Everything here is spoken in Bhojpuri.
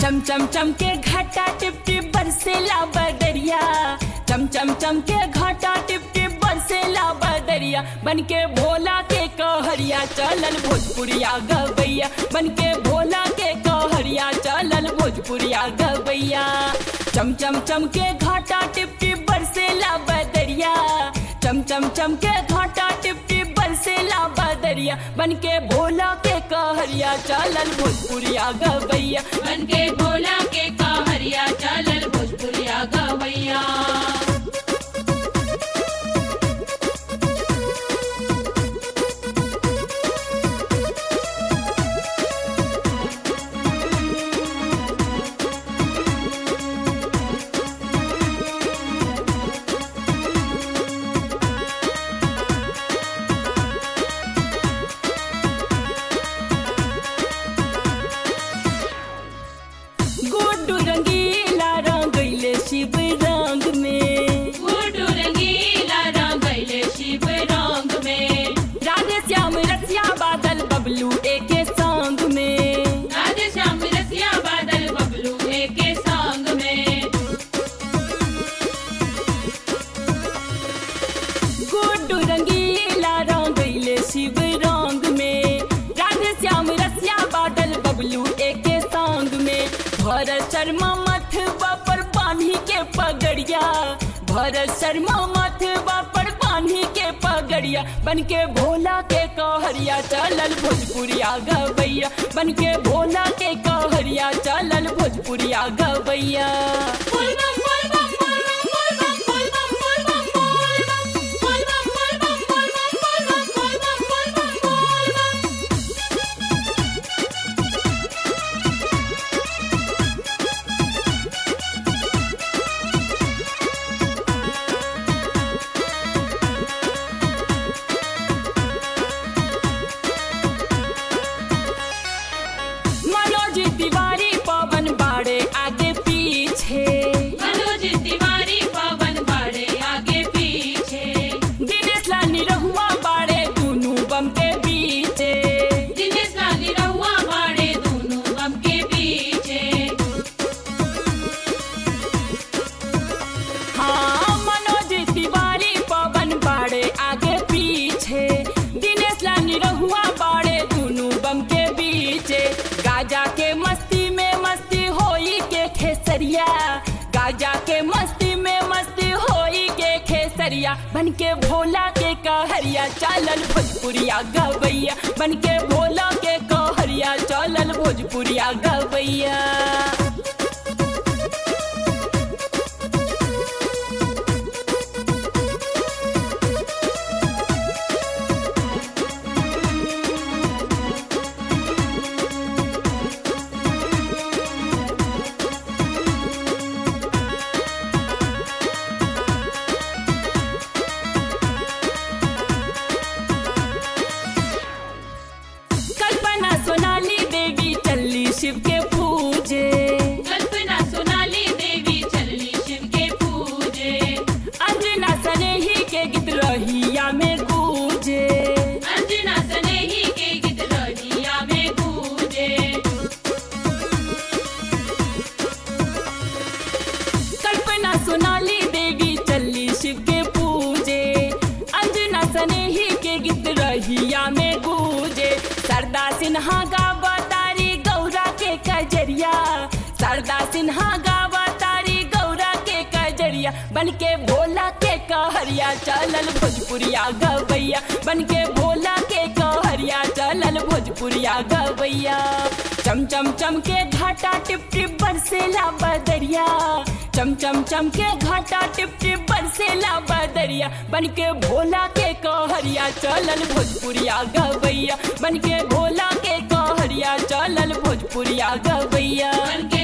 चम चम चम के घाटा टिप टिप बरसेला बदरिया चम चम चम के घाटा टिप टिप बरसेला बदरिया बन के भोला के कहरिया चलल भोजपुरिया गवैया बन के भोला के कहरिया चलल भोजपुरिया गवैया चम चम चम के घाटा टिप टिप बरसेला बदरिया चम चम चम के घाटा टिप टिप बरसेला बदरिया बन के भोला के कहरिया चलल भोजपुरिया गवैया बन के भोला के कहरिया चलल भोजपुरिया गवैया गुड्डू रंगीला रंगैले शिव रंग में गुड्डू रंगीला रंगैले शिव रंग में राधे श्याम रसिया बादल बबलू एके संग में राधे श्याम रसिया बादल बबलू के संग में गुड्डू रंगीला रंगैले शिव रंग में राधे श्याम रसिया बादल बबलू एके संग में भरत शर्मा मथवा पर बांधी के पगड़िया भरत शर्मा मथवा पर बांधी के पगड़िया बन के भोला के कहरिया चलल भोजपुरिया गवैया बन के भोला के कहरिया चलल भोजपुरिया गवैया बोल बम बोल बम बोल बम बोल बम बोल बम बोल बम बोल बम बोल बम बोल बम बोल बम बोल बम बोल बम बोल बम मनोज तिवारी पवन बाड़े आगे पीछे मनोज तिवारी पवन बाड़े आगे पीछे दिनेश लानी रहुआ बाड़े दोनों बम के बीचे दिनेश लाली रहुआ बाड़े दोनों बम के पीछे हाँ मनोज तिवारी पवन बाड़े आगे पीछे दिनेश लानी रहुआ बाड़े दोनों बम के बीचे गाजा के मस्ती में मस्ती होई के खेसरिया गाजा के मस्ती में मस्ती होई के खेसरिया बन के भोला के कहरिया चलल भोजपुरिया गवैया बन के भोला के कहरिया चलल भोजपुरिया गवैया कल्पना सोनाली देवी चली शिव के पूजे कल्पना सोनाली देवी चलनी शिव के पूजे अंजना सनेही के गीत रहिया में गूंजे अंजना सनेही के गीत रहिया में गूंजे कल्पना सोनाली देवी चली शिव के पूजे अंजना सनेही के गीत रहिया में गूंजे सरदा सिन्हा गावा तारी गौरा के कजरिया सरदा सिन्हा गावा तारी गौरा के कजरिया बन के भोला के कहरिया चलल भोजपुरिया गवैया बन के भोला के कहरिया चलल भोजपुरिया गवैया चम चम चम के घाटा टिप टिप बरसेला बदरिया चम चम चम के घाटा टिप टिप बरसेला बदरिया बन के भोला के कहरिया चलल भोजपुरिया गवैया बन के भोला के कहरिया चलल भोजपुरिया गवैया बन के